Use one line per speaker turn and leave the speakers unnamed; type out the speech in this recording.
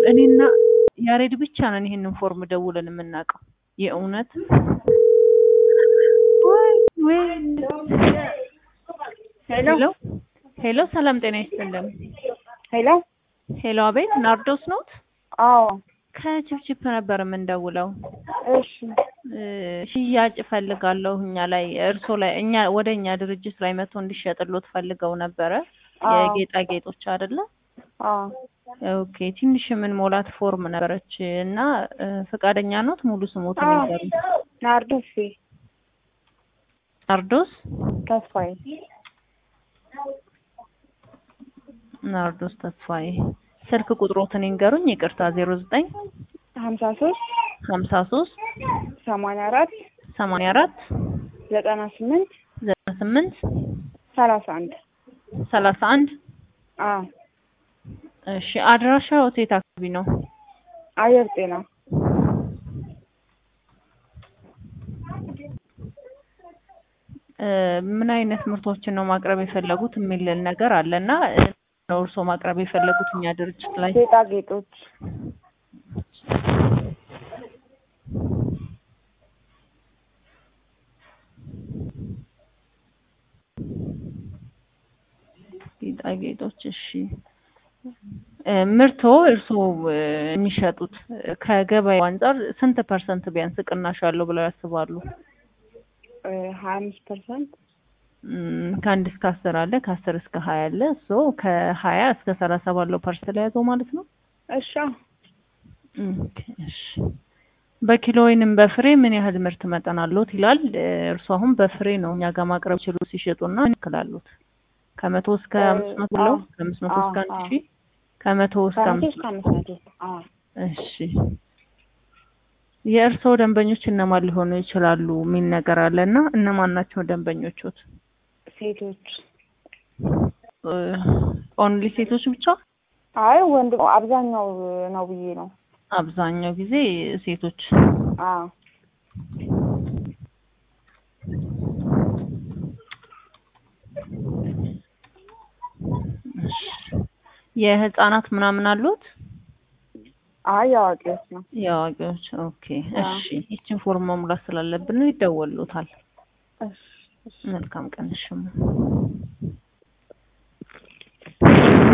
እኔና ያሬድ ብቻ ነን ይሄንን ፎርም ደውለን የምናውቀው። የእውነት ወይ ወይ
ሄሎ
ሄሎ ሄሎ፣ ሰላም ጤና ይስጥልን።
ሄሎ
ሄሎ፣ አቤት ናርዶስ ኖት?
አዎ
ከችፕችፕ ነበር የምንደውለው።
እሺ
እ ሽያጭ ፈልጋለሁ እኛ ላይ እርሶ ላይ እኛ ወደ እኛ ድርጅት ላይ መጥቶ እንዲሸጥሎት ፈልገው ነበረ።
አዎ።
የጌጣጌጦች አይደለ?
አዎ
ኦኬ ትንሽ ምን ሞላት ፎርም ነበረች እና እ ፈቃደኛ ኖት? ሙሉ ስሞትን
አዎ
ይንገሩኝ።
ናርዶስ
ናርዶስ
ተስፋዬ
ናርዶስ ተስፋዬ። ስልክ ቁጥሮትን ይንገሩኝ። ይቅርታ ዜሮ ዘጠኝ
ሀምሳ ሶስት
ሀምሳ ሶስት
ሰማንያ አራት
ሰማንያ አራት
ዘጠና ስምንት
ዘጠና ስምንት
ሰላሳ አንድ
ሰላሳ አንድ
አዎ
እሺ አድራሻው የት አካባቢ ነው?
አየር ጤና
እ ምን አይነት ምርቶችን ነው ማቅረብ የፈለጉት የሚል ነገር አለ እና እ ነው እርስዎ ማቅረብ የፈለጉት እኛ ድርጅት ላይ
ጌጣጌጦች
ጌጣጌጦች። እሺ እ ምርቶ እርስዎ እ የሚሸጡት እ ከገበያው አንጻር ስንት ፐርሰንት ቢያንስ ቅናሽ አለው ብለው ያስባሉ?
እ ሀያ አምስት ፐርሰንት
እም፣ ከአንድ እስከ አስር አለ፣ ከአስር እስከ ሀያ አለ። ሶ ከሀያ እስከ ሰላሳ ባለው ፐርሰንት ላይ ያዘው ማለት ነው።
እሺ አዎ።
ኦኬ፣ እሺ በኪሎ ወይንም በፍሬ ምን ያህል ምርት መጠን አለዎት ይላል። እ እርስዎ አሁን በፍሬ ነው እኛ ጋር ማቅረብ ችሉ ሲሸጡና ምን ያክል አለዎት? ከመቶ እስከ
እ
አምስት መቶ ብለው
አዎ፣
ከአምስት መቶ እስከ አንድ
አዎ፣
ሺህ ከመቶ እስከ
ከመቶ
አምስት
እስከ
መቶ
አምስት መቶ አዎ።
እሺ የእርስዎ ደንበኞች እነማን ሊሆኑ ይችላሉ የሚል ነገር አለ እና እነማን ናቸው ደንበኞቹት?
ሴቶች
ኦንሊ ሴቶች ብቻ?
አይ ወንድ አብዛኛው ነው ብዬ ነው።
አብዛኛው ጊዜ ሴቶች።
አዎ
እሺ የህፃናት ምናምን አሉት?
አይ አዋቂዎች ነው።
የአዋቂዎች ኦኬ።
አዎ።
እሺ ይችን ፎርም መሙላት ስላለብን ይደወሉታል።
እሺ እሺ
መልካም ቀን። እሺ